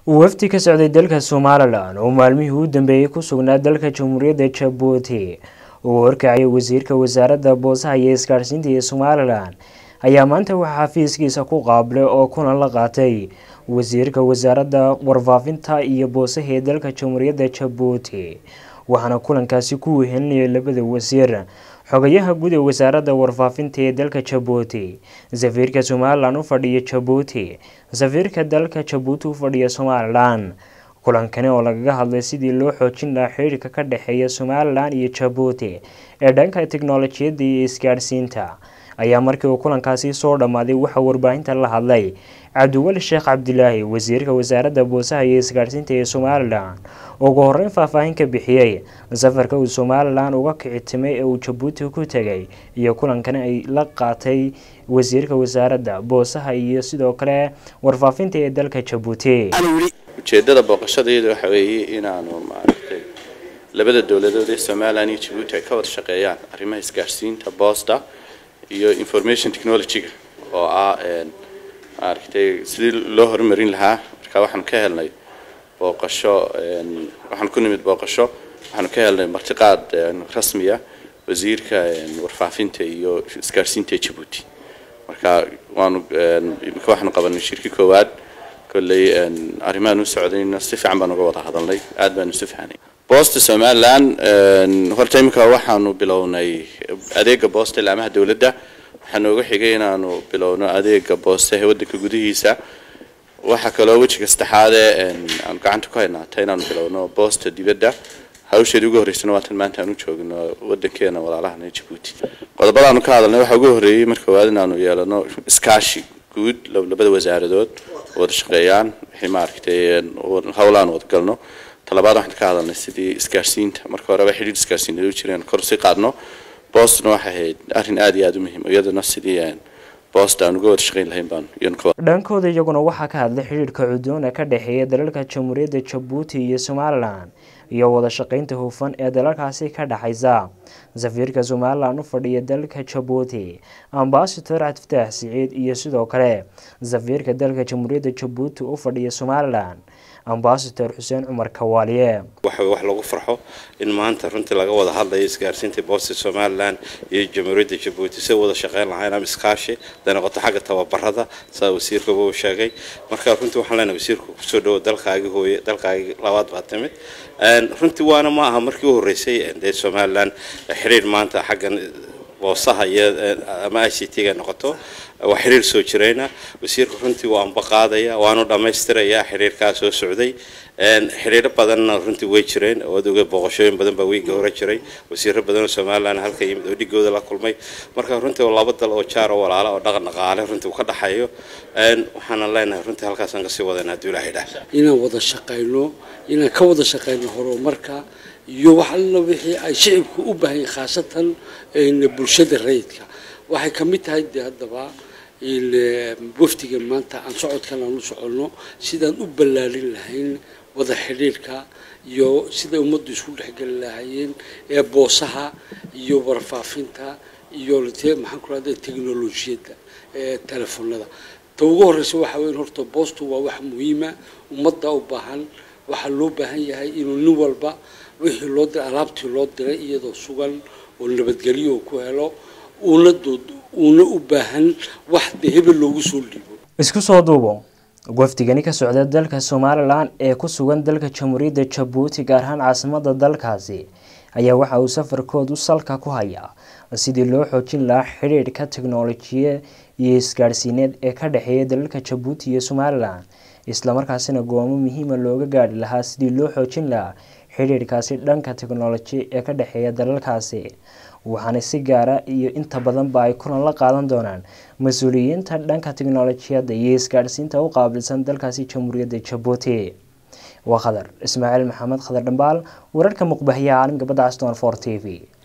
wafdi ka socday dalka somalilan oo maalmihii u dambeeyey ku sugnaa dalka jamhuuriyadda jabuuti uu horkacayay wasiirka wasaaradda boosaha iyo isgaadhsiinta ee somalilan ayaa maanta waxaa xafiiskiisa ku qaabilay oo kulan la qaatay wasiirka wasaaradda warfaafinta iyo boosaha ee dalka jamhuuriyadda jabuuti waxaana kulankaasi ku wehelinayay labada wasiir xogayaha guud ee wasaaradda warfaafinta ee dalka jabuuti safiirka somalilan u fadhiya jabuuti safiirka dalka jabuuti u fadhiya somalilan kulankani oo lagaga hadlay sidii loo xoojin lahaa xiriirka ka dhexeeya somalilan iyo jabuuti ee dhanka tiknolojiyadda iyo isgaadhsiinta ayaa markii uu kulankaasi soo dhammaaday waxaa warbaahinta la hadlay cabdiweli sheekh cabdilaahi wasiirka wasaaradda boosaha iyo isgaadhsiinta ee somalilan ugu horeyn faahfaahin ka bixiyey safarka uu somalilan uga kicitimay ee uu jabuuti ku tegay iyo kulankani ay la qaatay wasiirka wasaaradda boosaha iyo sidoo kale warfaafinta ee dalka jabuuti ujeedada booqashadeedu waxa weeye inaanu maaragtay labada dowladood ee somalilan iyo jabuuti ay ka wada shaqeeyaan arrimaha isgaadhsiinta boosta iyo information technology-ga oo ah maaragtay sidii loo horumarin lahaa marka waxaanu ka helnay booqasho waxaanu ku nimid booqasho waxaanu ka helnay martiqaad rasmiya wasiirka warfaafinta iyo isgaadhsiinta ee jabuuti marka waanu imika waxaanu qabanay shirki koowaad kolley arrimahan u socdayna si fiican baan uga wada hadalnay aad baanu isu fahnay boosta somalilan horta iminka waxaanu bilownay adeega boosta ilaamaha dowladda waxaa nooga xigay inaanu bilowno adeega boosta ee waddanka gudihiisa waxaa kaloo wejiga saddexaadee aanu gacanta ku haynaata inaanu bilowno boosta dibadda hawsheedii ugu horreysana waatan maanta aanu joogno waddankeena walaalahana ee jabuuti qodobadaanu ka hadalnay waxaa ugu horreeyey marka koowaad inaanu yeelano iskaashi guud labada wasaaradood wada shaqeeyaan wixii maaragtay howlaan wada galno talabaad waxaan ka hadalnay sidii isgaarsiinta marka horeba xidhiir isgaarsiineed u jireen kor si qaadno boostna waxay ahayd arrin aad iyo aad u muhiim iyadana sidii boost aan uga wada shaqeyn lahayn baan dhankooda iyaguna waxaa ka hadlay xidhiirka cudoon ee ka dhexeeya dalalka jamhuuriyadda jabuuti iyo somalilan iyo wada shaqeynta hufan ee dalalkaasi ka dhexaysa safiirka somalilan u fadhiya dalka jabuuti ambasador cabdifataax siciid iyo sidoo kale safiirka dalka jamhuuriyadda jabuuti u fadhiya somalilan ambasador xuseen cumar kawaaliye waxa wax lagu farxo in maanta runtii laga wada hadlayo isgaarsiinta boosta somalilan iyo jamhuuriyadda jabuuti si wada shaqeyn lahayn ama iskaashi haday noqoto xagga tababarada saa wasiirkaba uu sheegay marka runtii waxaan leenahay wasiirku kusoo dhawo dalkaagii hooye dalkaagii labaad baa timid runtii waana ma aha markii u horreysay dee somalilan xiriir maanta xaggan boosaha iyo ama i c t-ga noqoto waa xiriir soo jirayna wasiirku runtii waa anba qaadaya waanu dhammaystirayaa xiriirkaa soo socday xiriiro badanna runtii way jireen oo adoga booqashooyin badan baa weygii hore jiray wasiiro badan oo somalilan halka yimid oo dhigooda la kulmay marka runtii waa laba dal oo jaar oo walaala oo dhaqan dhaqaale runtii uu ka dhaxayo waxaana leenahay runtii halkaasaan kasii wadana hadduu ilaahay dhaah inaan wada shaqayno inaan ka wada shaqayno horumarka iyo wax alla wixii ay shicibku u baahan yahay khaasatan bulshada rayidka waxay ka mid tahay dee haddaba wafdigan maanta aan socodkan aan u soconno sidaan u ballaarin lahayn wada xidhiirka iyo siday ummaddu isku dhexgeli lahaayeen ee boosaha iyo warfaafinta iyo maxaan ku rahda teknolojiyadda ee telefoonada ta ugu horreysa waxaa weyn horta boostu waa wax muhiima ummadda u baahan waxaa loo baahan yahay inuu nin walba wixii loo diray alaabtii loo diray iyadoo sugan oo nabadgelyo uu ku helo uuna dood uuna u baahan wax dee hebel loogu soo dhiibo isku soo duubo wafdigani ka socda dalka somalilan ee ku sugan dalka jamhuuriyadda jabuuti gaar ahaan caasimada dalkaasi ayaa waxa uu safarkoodu salka ku hayaa sidii loo xoojin lahaa xidhiidhka teknolojiya iyo isgaadhsiineed ee ka dhexeeya dalalka jabuuti iyo somalilan islamarkaasina goomo muhiima looga gaadhi lahaa sidii loo xoojin lahaa xidhiidhkaasi dhanka teknoloji ee ka dhexeeya dalalkaasi waxaana si gaara iyo inta badanba ay kulan la qaadan doonaan mas-uuliyiinta dhanka teknolojiyadda iyo isgaadhsiinta u qaabilsan dalkaasi jamhuuriyadda jabuuti waa khadar ismaaciil maxamed khadar dhambaal wararka muqbahiya caalamka badda caston for t v